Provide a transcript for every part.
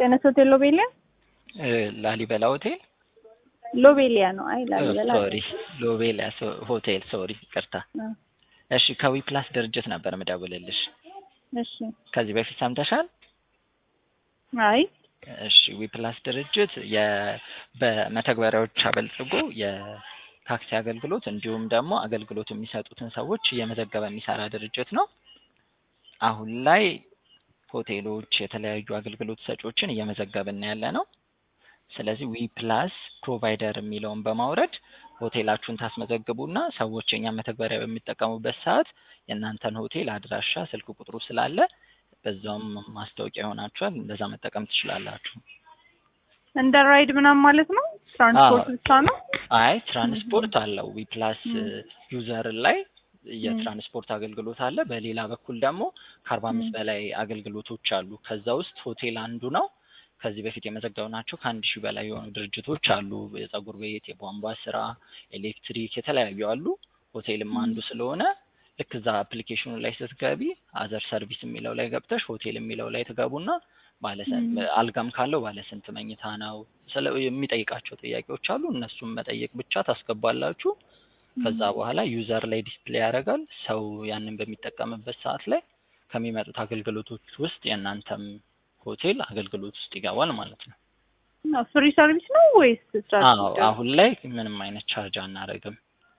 ጤነስ ሆቴል ሎቤሊያ እ ላሊበላ ሆቴል ሎቤሊያ ነው። አይ ላሊበላ ሶሪ ሎቤሊያ ሶ- ሆቴል ሶሪ ይቅርታ። አ፣ እሺ ከዊ ፕላስ ድርጅት ነበር ምደውልልሽ። እሺ ከዚህ በፊት ሰምተሻል? አይ እሺ ዊ ፕላስ ድርጅት የ በመተግበሪያዎች አበልጽጎ የታክሲ አገልግሎት እንዲሁም ደግሞ አገልግሎት የሚሰጡትን ሰዎች እየመዘገበ የሚሰራ ድርጅት ነው። አሁን ላይ ሆቴሎች፣ የተለያዩ አገልግሎት ሰጪዎችን እየመዘገብን ያለ ነው። ስለዚህ ዊ ፕላስ ፕሮቫይደር የሚለውን በማውረድ ሆቴላችሁን ታስመዘግቡና ሰዎች የኛ መተግበሪያ በሚጠቀሙበት ሰዓት የእናንተን ሆቴል አድራሻ፣ ስልክ ቁጥሩ ስላለ በዛውም ማስታወቂያ ይሆናችኋል። እንደዛ መጠቀም ትችላላችሁ። እንደ ራይድ ምናምን ማለት ነው። ትራንስፖርት አዎ። ብቻ ነው። አይ ትራንስፖርት አለው ዊ ፕላስ ም። ዩዘር ላይ የትራንስፖርት አገልግሎት አለ። በሌላ በኩል ደግሞ ከአርባ አምስት ም። በላይ አገልግሎቶች አሉ። ከዛ ውስጥ ሆቴል አንዱ ነው። ከዚህ በፊት የመዘገብናቸው ከአንድ ሺህ በላይ የሆኑ ድርጅቶች አሉ። የጸጉር ቤት፣ የቧንቧ ስራ፣ ኤሌክትሪክ የተለያዩ አሉ። ሆቴልም አንዱ ስለሆነ ልክ እዛ አፕሊኬሽኑ ላይ ስትገቢ አዘር ሰርቪስ የሚለው ላይ ገብተሽ ሆቴል የሚለው ላይ ትገቡና ባለስንት ም። አልጋም ካለው ባለስንት መኝታ ነው ስለ የሚጠይቃቸው ጥያቄዎች አሉ። እነሱም መጠየቅ ብቻ ታስገባላችሁ። ከዛ በኋላ ዩዘር ላይ ዲስፕሌይ ያደርጋል። ሰው ያንን በሚጠቀምበት ሰዓት ላይ ከሚመጡት አገልግሎቶች ውስጥ የእናንተም ሆቴል አገልግሎት ውስጥ ይገባል ማለት ነው። ፍሪ ሰርቪስ ነው ወይስ አዎ ትራንስፖርት? አሁን ላይ ምንም አይነት ቻርጅ አናደርግም።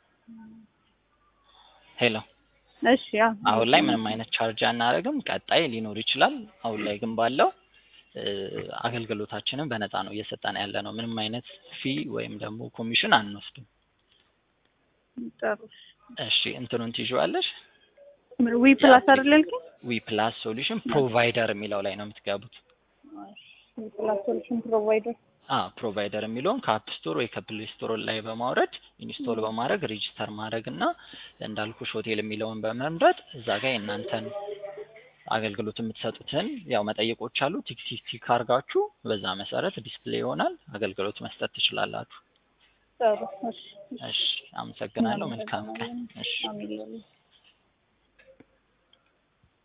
ሄሎ እሺ ያ አሁን ላይ ምንም አይነት ቻርጅ አናደርግም። ቀጣይ ሊኖር ይችላል። አሁን ላይ ግን ባለው እ፣ አገልግሎታችንን በነፃ ነው እየሰጠን ያለ ነው። ምንም አይነት ፊ ወይም ደግሞ ኮሚሽን አንወስድም። ጥሩ። እሺ እንትኑን ትይዥዋለሽ። ዊ ፕላስ አይደል ያልከኝ? ዊ ፕላስ ሶሉሽን ፕሮቫይደር የሚለው ላይ ነው የምትገቡት። ዊ ፕላስ ሶሉሽን ፕሮቫይደር አ ፕሮቫይደር የሚለውን ከአፕ ስቶር ወይ ከፕሌይ ስቶር ላይ በማውረድ ኢንስቶል በማድረግ ሬጂስተር ማድረግ እና እንዳልኩሽ ሆቴል የሚለውን በመምረጥ እዛ ጋር የእናንተን አገልግሎት የምትሰጡትን ያው መጠየቆች አሉ። ቲክ ቲክ ቲክ አድርጋችሁ በዛ መሰረት ዲስፕሌይ ይሆናል። አገልግሎት መስጠት ትችላላችሁ። ጥሩ። እሺ እሺ፣ አመሰግናለሁ። መልካም ቀን። እሺ። አሜን።